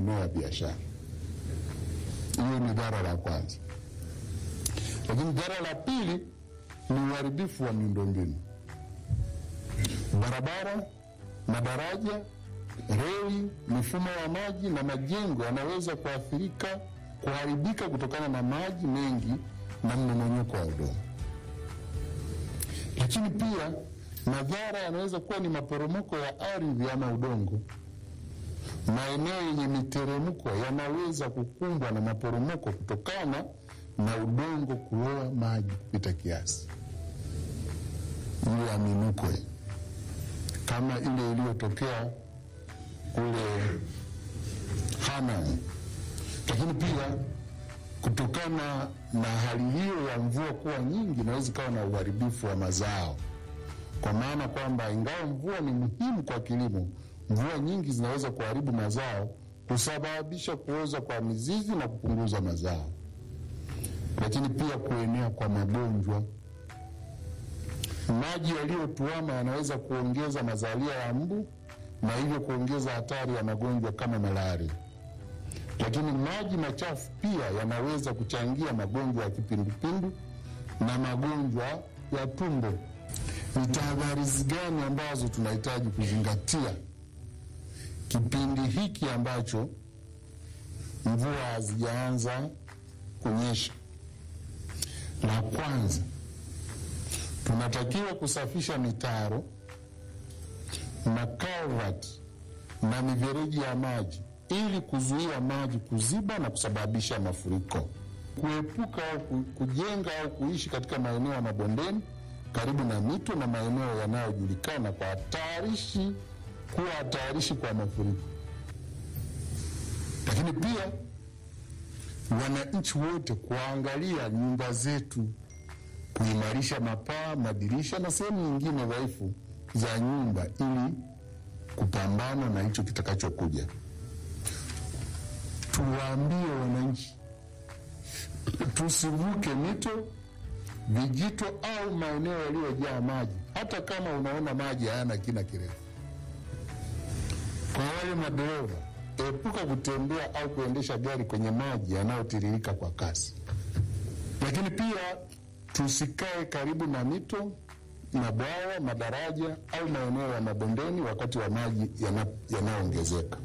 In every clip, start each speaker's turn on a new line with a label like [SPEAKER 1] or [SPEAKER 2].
[SPEAKER 1] maeneo ya biashara. Hiyo ni dhara la kwanza, lakini dhara la pili ni uharibifu wa miundombinu, barabara, madaraja, reli, mifumo ya maji na majengo yanaweza kuathirika, kuharibika kutokana na maji mengi na mmomonyoko wa udongo. Lakini pia madhara yanaweza kuwa ni maporomoko ya ardhi ama udongo. Maeneo yenye miteremko yanaweza kukumbwa na maporomoko kutokana na udongo kuloa maji kupita kiasi, ile ya minuko kama ile iliyotokea kule Hanang. Lakini pia kutokana na hali hiyo ya mvua kuwa nyingi, inaweza ikawa na uharibifu wa mazao, kwa maana kwamba ingawa mvua ni muhimu kwa kilimo, mvua nyingi zinaweza kuharibu mazao, kusababisha kuoza kwa mizizi na kupunguza mazao, lakini pia kuenea kwa magonjwa. Maji yaliyotuama yanaweza kuongeza mazalia ya mbu na hivyo kuongeza hatari ya magonjwa kama malaria. Lakini maji machafu pia yanaweza kuchangia magonjwa ya kipindupindu na magonjwa ya tumbo. Ni tahadhari gani ambazo tunahitaji kuzingatia kipindi hiki ambacho mvua hazijaanza kunyesha? La kwanza, tunatakiwa kusafisha mitaro, makalvati na mifereji ya maji ili kuzuia maji kuziba na kusababisha mafuriko, kuepuka au kujenga au kuishi katika maeneo ya mabondeni karibu na mito na maeneo yanayojulikana kwa hatarishi kuwa hatarishi kwa mafuriko. Lakini pia wananchi wote kuangalia nyumba zetu, kuimarisha mapaa, madirisha na sehemu nyingine dhaifu za nyumba ili kupambana na hicho kitakachokuja. Tuwaambie wananchi tusivuke mito, vijito au maeneo yaliyojaa maji, hata kama unaona maji hayana kina kirefu. Kwa wale madereva, epuka kutembea au kuendesha gari kwenye maji yanayotiririka kwa kasi. Lakini pia tusikae karibu na mito, mabwawa, madaraja au maeneo ya mabondeni wakati wa maji yanayoongezeka.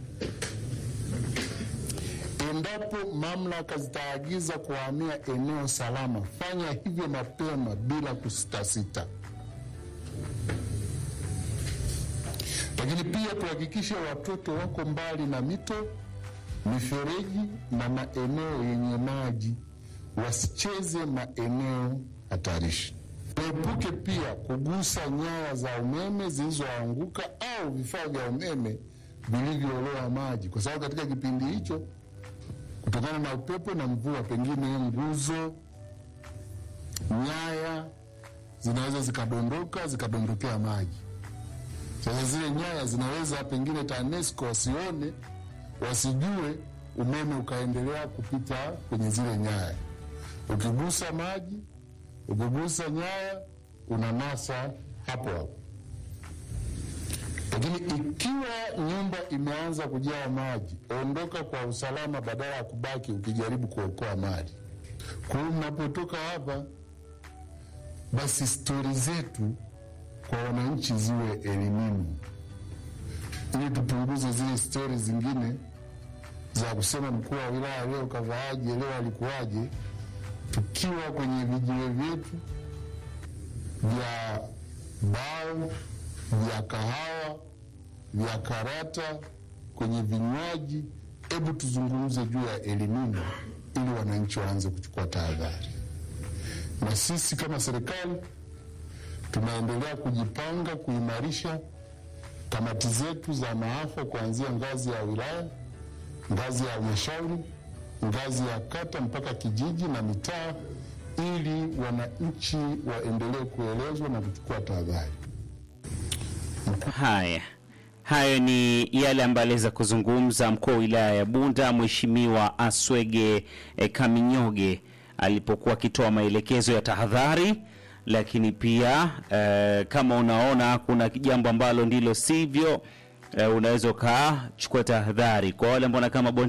[SPEAKER 1] Endapo mamlaka zitaagiza kuhamia eneo salama, fanya hivyo mapema bila kusitasita. Lakini pia tuhakikishe watoto wako mbali na mito, mifereji na maeneo yenye maji, wasicheze maeneo hatarishi. Tuepuke pia kugusa nyaya za umeme zilizoanguka au vifaa vya umeme vilivyooloa maji, kwa sababu katika kipindi hicho kutokana na upepo na mvua, pengine nguzo, nyaya zinaweza zikadondoka zikadondokea maji. Sasa zile nyaya zinaweza pengine TANESCO wasione, wasijue, umeme ukaendelea kupita kwenye zile nyaya. Ukigusa maji, ukigusa nyaya, unanasa hapo hapo. Lakini ikiwa nyumba imeanza kujaa maji, ondoka kwa usalama, badala ya kubaki ukijaribu kuokoa mali. Kwa hiyo mnapotoka hapa, basi stori zetu kwa wananchi ziwe elimini, ili tupunguze zile stori zingine za kusema mkuu wa wilaya leo kavaaje, leo alikuwaje, tukiwa kwenye vijiwe vyetu vya bao vya kahawa vya karata kwenye vinywaji. Hebu tuzungumze juu ya elimini ili wananchi waanze kuchukua tahadhari. Na sisi kama serikali tunaendelea kujipanga kuimarisha kamati zetu za maafa kuanzia ngazi ya wilaya, ngazi ya halmashauri, ngazi ya kata mpaka kijiji na mitaa, ili wananchi waendelee kuelezwa na kuchukua tahadhari.
[SPEAKER 2] Haya, hayo ni yale ambayo aliweza kuzungumza mkuu wa wilaya ya Bunda Mheshimiwa Aswege eh, Kaminyoge alipokuwa akitoa maelekezo ya tahadhari, lakini pia eh, kama unaona kuna jambo ambalo ndilo sivyo, eh, unaweza ukachukua tahadhari kwa wale ambao kama